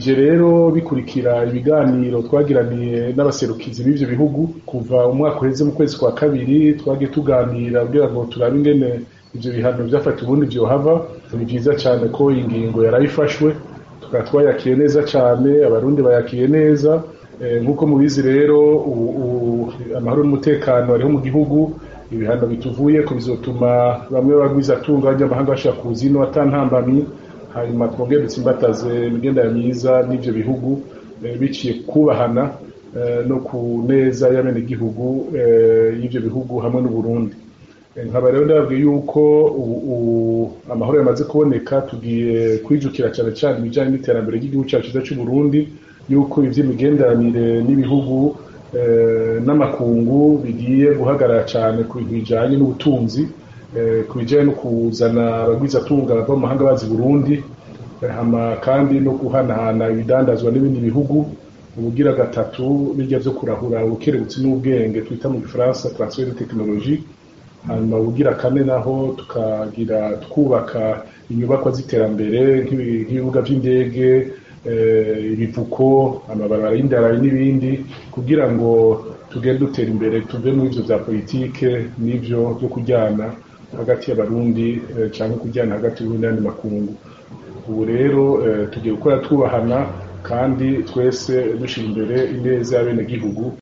bije rero bikurikira ibiganiro twagiraniye n'abaserukizi b'ivyo bihugu kuva umwaka uheze mu kwezi kwa kabiri twagiye tuganira kugira ngo turabe ingene ivyo bihano vyafata ubundi vyohava ni vyiza cane ko ingingo yarayifashwe tukaba twayakiye neza cane abarundi bayakiye neza nk'uko mubizi rero amahoro n'umutekano ariho mu gihugu ibihano bituvuye ko bizotuma bamwe bagwizatunga b'abanyamahanga bashaka kuza ino atantambamyi hanyuma twongere dutsimbataze imigendere myiza n'ivyo bihugu biciye kubahana no ku neza y'abenegihugu y'ivyo bihugu hamwe n'uburundi nkaba rero ndababwiye yuko amahoro yamaze kuboneka tugiye kwijukira cane cane ibijanye n'iterambere ry'igihugu cacu ciza c'uburundi yuko ivy'imigenderanire n'ibihugu n'amakungu bigiye guhagarara cane ku bintu bijanye n'ubutunzi ku bijanye no kuzana abagwizatunga bava mu mahanga bazi Burundi hama kandi no guhanahana ibidandazwa n'ibindi bihugu ubugira gatatu bijya vyo kurahura ubukerebutsi n'ubwenge twita mu gifaransa transfer de technologie hanyuma ubugira kane naho tukagira twubaka inyubakwa z'iterambere nk'ibibuga vy'indege ibivuko amabarabara y'indarayi n'ibindi kugira ngo tugende dutera imbere tuve muri ivyo vya politike n'ivyo vyo kujyana hagati y'abarundi canke kujyana hagati y'uburundi n'andi makungu ubu rero tugiye gukora twubahana kandi twese dushira imbere ineza y'abenegihugu